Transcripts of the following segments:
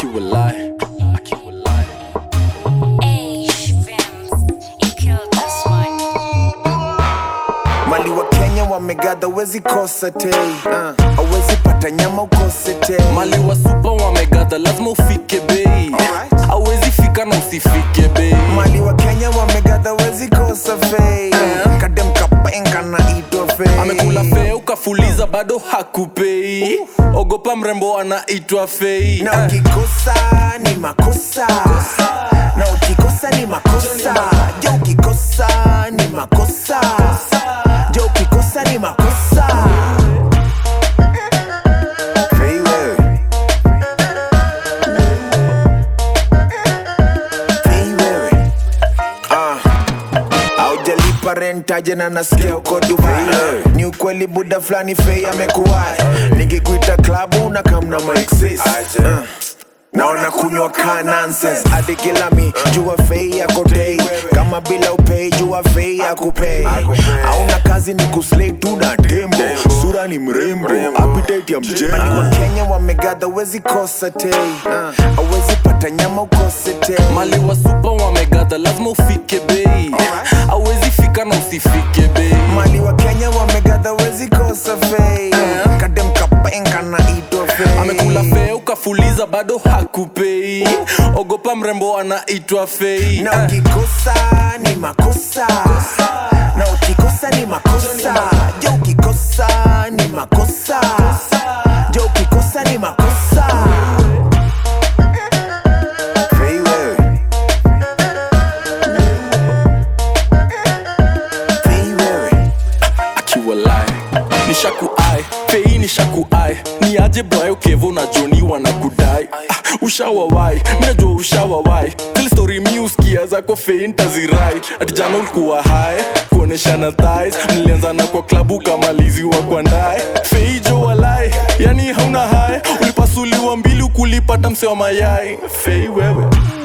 akiwa lie akiwa lie mali wa kenya wamegadha wezi kosa tei uh, awezi pata nyama ukose tei mali wa supa wamegadha lazima ufike bei Alright. awezi fika na usifike bei mali wa kenya wamegadha wezi kosa fei Eh. kadem kapenga na ito fei amekula fea ukafuliza bado hakupei ogopa mrembo anaitwa fei na Eh. ukikosa ni makosa na ukikosa ni makosa jo ukikosa ni makosa jo ukikosa ni makosa Fei wewe. Fei wewe. Ah. Haujalipa rent aje na nasikia uko Dubai ni ukweli buda fulani fei amekuwai nikikuita klabu na kamna maexis uh. naona kunywa ka nonsense hadi kila mi jua fei yako dei kama bila upei jua fei yakupei hauna kazi ni kuslay tu na tembo sura ni mrembo appetite ya mjengo wa kenya wamegadha wezi kosa tei awezi pata nyama ukose tei mali wa supa wamegadha lazima ufike bei awezi fika na usifike bei mali wa kenya wamegadha wezi kosa fei kadem kapenga na ito fei amekula fea ukafuliza bado hakupei ogopa mrembo anaitwa fei na Eh. ukikosa ni makosa na ukikosa ni makosa jo ukikosa ni makosa jo ukikosa ni makosa Fei wewe. Fei wewe. akiwa lie nishakuai fei nishakuai ni aje bwayo kevo na joni wanakudai ah, ushawawai minajua ushawawai zile story mi uskia zako fei ntazirai ati jana ulikuwa hai kuoneshana thais mlianzana kwa klabu ukamaliziwa kwa ndae fei jo walai yani hauna hai ulipasuliwa mbili ukulipata mse wa mayai fei wewe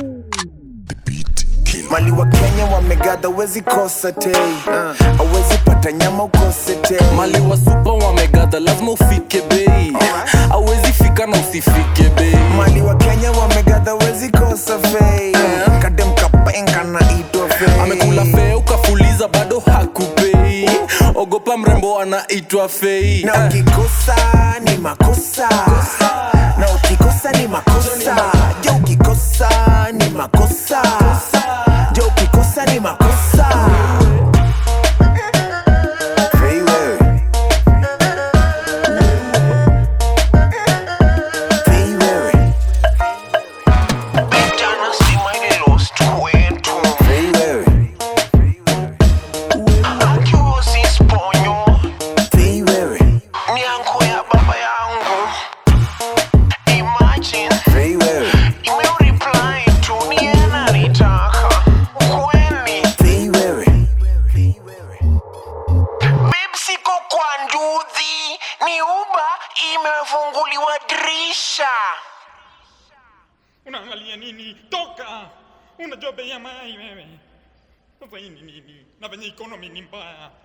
mali wa kenya wamegadha wezi kosa tei awezi pata nyama ukose tei mali wa supa wamegadha lazima ufike bei awezi fika na usifike bei mali wa kenya wamegadha wezi kosa fei kadem kapenga na ito fei amekula fea ukafuliza bado hakupei ogopa mrembo anaitwa fei na ukikosa ni makosa na ukikosa ni makosa jo ukikosa ni makosa jo ukikosa ni makosa Fei wewe. Fei wewe. Jana stima ililost kwetu Fei wewe. akiwa sisponyo Fei wewe. ni anko ya baba yangu imagine Fei wewe. imeureply tu ni yeye ananitaka kweli Fei wewe. Babe, siko kwa nduthi ni uba imefunguliwa dirisha unaangalia nini toka unajua bei ya mayai wewe sasa hii ni nini na venye economy ni mbaya